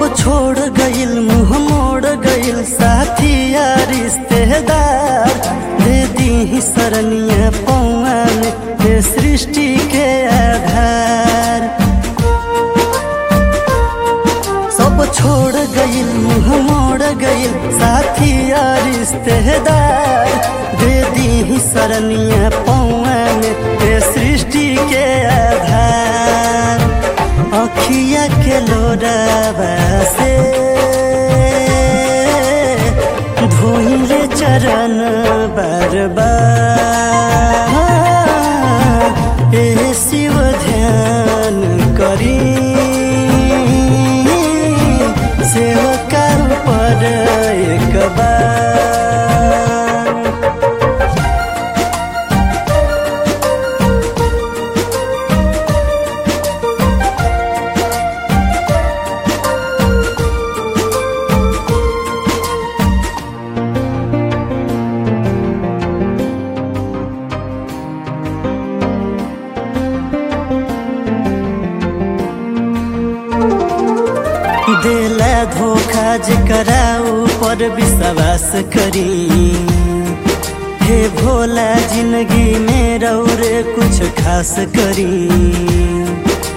छोड़ गइल मुँह मोड़ गइल साथी या रिश्तेदार दे दी शरणिया पौन हे सृष्टि के आधार सब छोड़ गइल मुँह मोड़ गइल साथी या रिश्तेदार दे दी शरणिया पौन हे सृष्टि के आधार अखिया के लोरावा से धोइले चरण बार बार ए शिव ध्यान करी सेवका पर एक बार दिला धोखा जकरा ऊपर विश्वास करी हे भोला जिंदगी में रौरे कुछ खास करी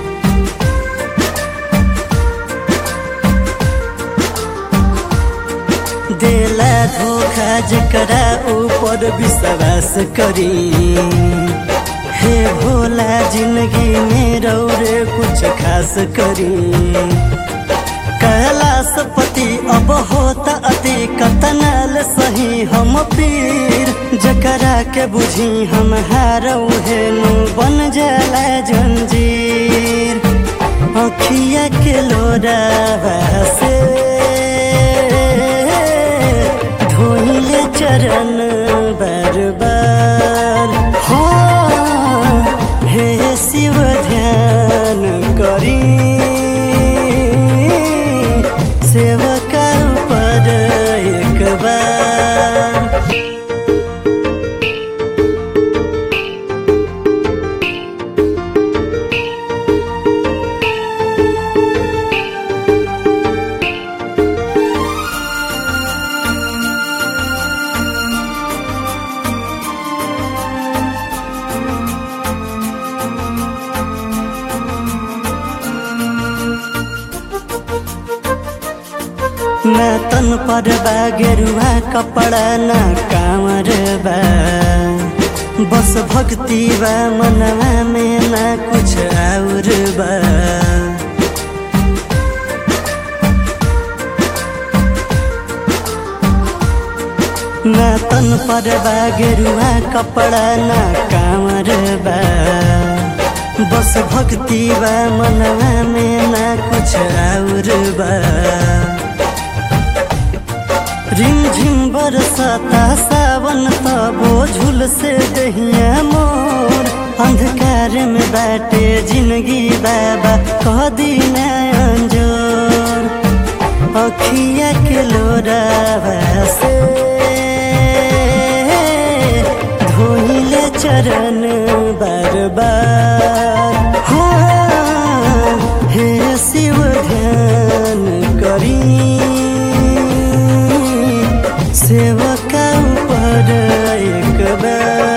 दिला धोखा जकरा ऊपर विश्वास करी हे भोला जिंदगी में रौरे कुछ खास करी कैलाशपति अब होता अति कतनल सही हम पीर जकरा के बुझी हम हारऊ हेनु बन जाला जंजीर अखिया के लोरा से धोइले चरण बार बार हो हे शिव ध्यान करी सेवका पर एक बार ना तन पर बा गेरुआ कपड़ा ना कांवर बा बस भक्ति बा मनवा में ना कुछ और बा ना तन पर बा गेरुआ कपड़ा ना कांवर बा बस भक्ति बा मनवा में ना कुछ और बा रिम झिम बरसाता सावन तबो झुल से दहिया मोर अंधकार में बैठे जिंदगी बाबा कह दीना अंजोर अखिया के लोरा से धोइले चरण बार बार हाँ, हे शिव ध्यान करी सेवका पर एक बार